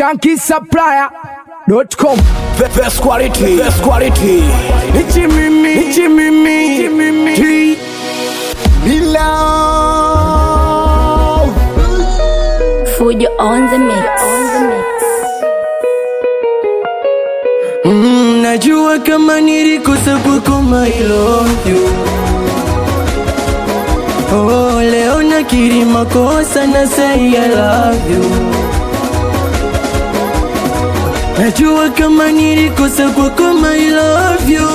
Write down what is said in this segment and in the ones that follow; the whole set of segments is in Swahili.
shankisupplier.com. Best quality, best quality. Nichi mimi, nichi mimi, nichi mimi. Love. Fujo on the mix. On the mix. Mm, najua kama nilikosa kukoma I love you Oh, leo nakiri makosa na say I love you Najua kama nilikosa kukoma I love you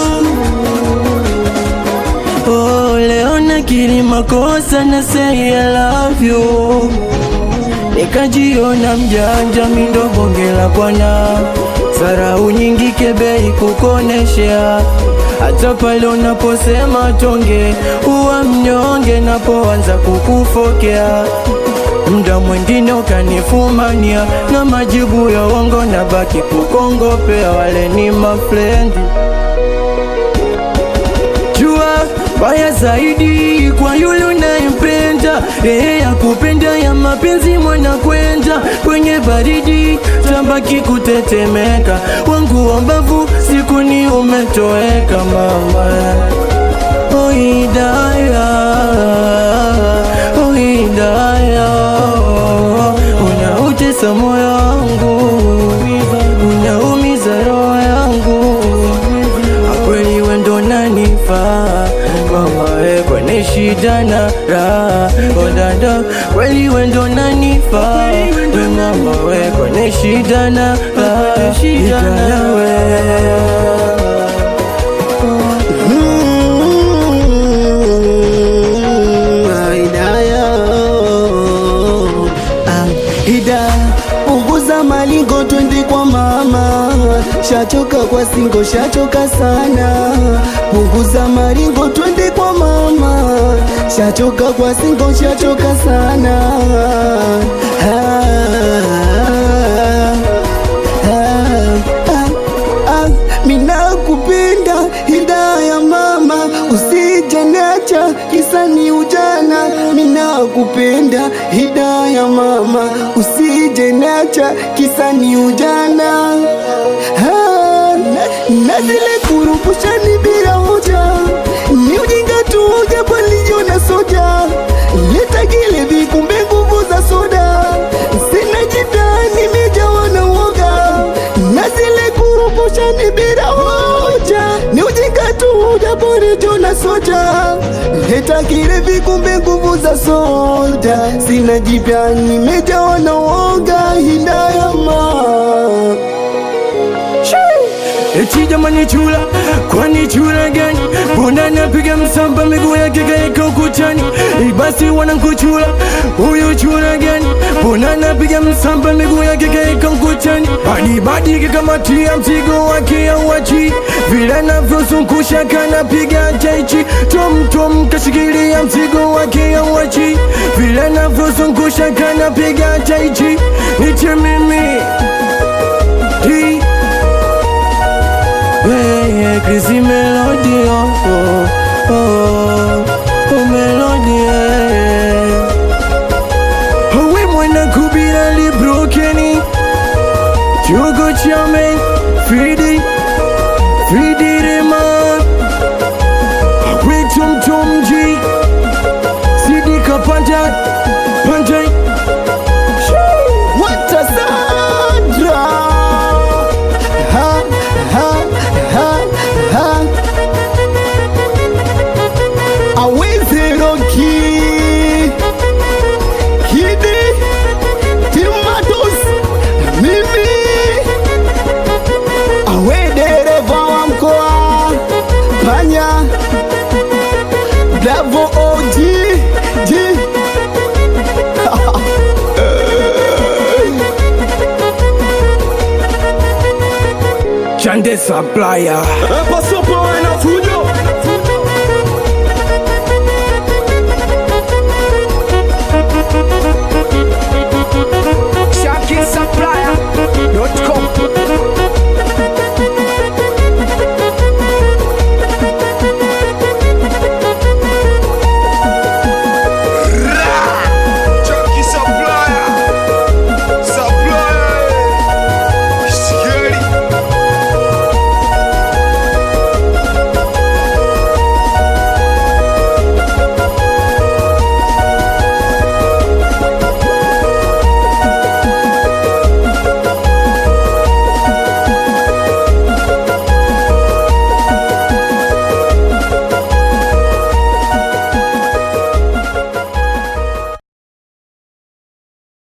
Oh, leo nakiri makosa na say I love you Nikajiona mjanja mindo bonge la bwana Sarau nyingi kebei kukoneshea hata pale unaposema tonge uwa mnyonge napoanza kukufokea mda mwingine ukanifumania na majibu ya uongo na baki kukongopea wale ni mafrendi jua baya zaidi kwa yule unayempenda ehe ya kupenda ya mapenzi mwana kwenda kwenye baridi tabaki kutetemeka wangu wa mbavu siku ni umetoweka mama oh hidaya oh hidaya unautesa moyo wangu unaumiza roho yangu kweli wendo nanifaa mama we kwenye shida na raha odada kweli wendo nanifaa we mama we kwenye shida na raha itanawe Ida punguza malingo twende kwa mama, shachoka kwa singo, shachoka sana. Punguza malingo twende kwa mama, shachoka kwa singo, shachoka sana. Ah, ah, ah, ah, mina kupenda hidaya mama, usije niacha kisa ni ujana. Mina kupenda hidaya mama, usije niacha kisa ni ujana. Ah, na zile kurupushani bila hoja ni ujinga tu, japo nilijiona soja. Leta kile vikumbe nguvu za soda, sina jipya, nimejawa na uoga na zile kurupushani bila hoja ni ujinga tu, japo nilijiona soja. Leta kile vikumbe nguvu za soda, sina jipya, nimejawa na uoga. Hidayama Eti jamani chula, kwani chula gani? Mbona napiga msamba miguu yake kaeka ukutani? Ibasi wanankuchula, huyu chula gani? Mbona napiga msamba miguu yake kaeka ukutani? Badi badi kikamatia mzigo wake auachi, vile navyozungusha kanapiga chaichi, tom tom kashikilia mzigo wake auachi, vile navyozungusha kanapiga chaichi, niche mimi Hii Hey, Chrissy Melody, oh, oh, oh, oh, Melody, yeah. Oh, we mwana kubira li brokeni Chogo chame, Fridi, Fridi Rema We tum tum ji Sidi kapanta, panta Watasandra ha, ha, ha, ha. Aweze Roki Kidi Timatos Mimi Awe dereva wa mkoa Panya Davo OG G Chande supplier. Paso